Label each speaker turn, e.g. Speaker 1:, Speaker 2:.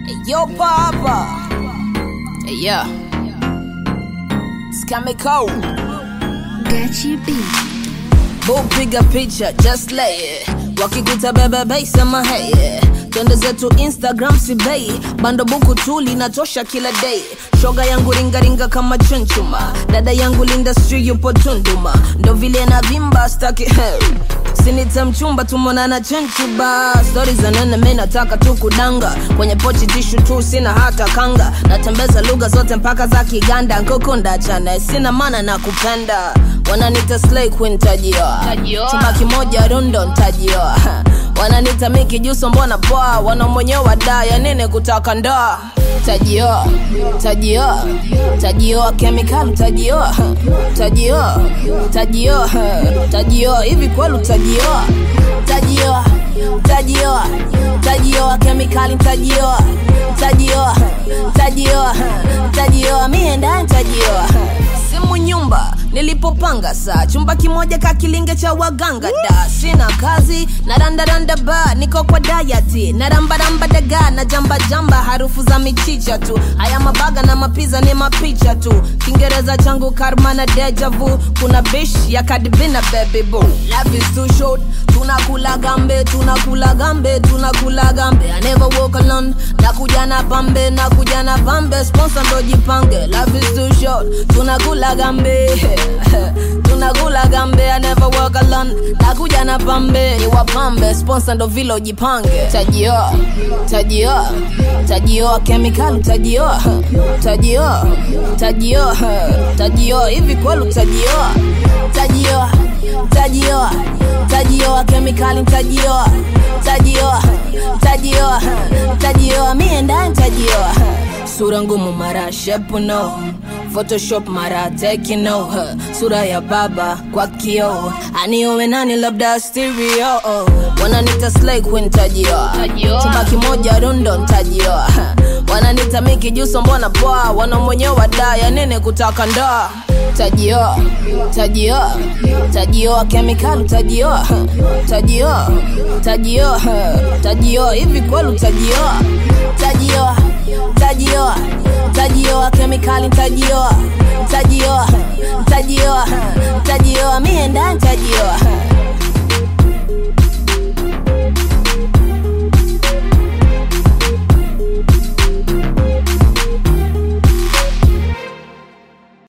Speaker 1: Yo, Papa. Hey, yeah. Scamico.
Speaker 2: Gachi B.
Speaker 1: Boo, piga picha, just lay it. Wakikuta bebe bei, sema hey yeah. Twende zetu Instagram si bei, bando buku tu linatosha kila day. Shoga yangu ringaringa kama chunchuma, dada yangu Linda Sri yupo Tunduma, ndo vile na vimba staki sinita mchumba tumonana chenchuba stori za nene mi nataka tu kudanga kwenye pochi tishu tu sina hata kanga natembeza lugha zote mpaka za kiganda nkukunda chane sina mana na kupenda wananita slay queen tajioa
Speaker 2: Tajioa.
Speaker 1: chumba kimoja rundo ntajioa wananita miki juso mbona poa wanamwenyewa da ya nini kutaka ndoa tajioa tajioa tajioa kemikali tajioa tajioa tajioa tajioa hivi kwelu tajioa tajioa tajioa tajioa kemikali tajioa tajioa tajioa tajioa mie ndani tajioa simu nyumba nilipopanga saa chumba kimoja kakilinge cha waganga da sina kazi na randaranda ba niko kwa dayati na rambaramba daga na jamba jamba harufu za michicha tu haya mabaga na mapiza ni mapicha tu kiingereza changu karma na deja vu kuna bish ya kadibina baby boo love is too short tunakula gambe tunakula gambe tunakula gambe I never walk alone nakuja na pambe nakuja na pambe sponsor ndo jipange love is too short tunakula gambe tunakula gambe I never walk alone nakuja na pambe ni wapambe sponsor ndo vile ujipange tajioa tajioa tajioa kemikali tajioa tajioa tajioa tajioa hivi kwelu tajioa tajioa tajioa tajioa kemikali tajioa tajioa tajioa tajioa mie ndani tajioa sura ngumu mara shepu no photoshop mara tekino sura ya baba kwa kio aniowe nani labda stereo wananita slay queen tajioa
Speaker 2: Tajioa.
Speaker 1: chumba kimoja rundo ntajioa wananita miki juso mbona poa wanamwenyewa da ya nini kutaka ndoa tajioa tajioa tajioa kemikali tajioa tajioa tajioa tajioa hivi kwelu tajioa tajioa tajioa tajioa kemikali tajioa tajioa tajioa tajioa mie ndani tajioa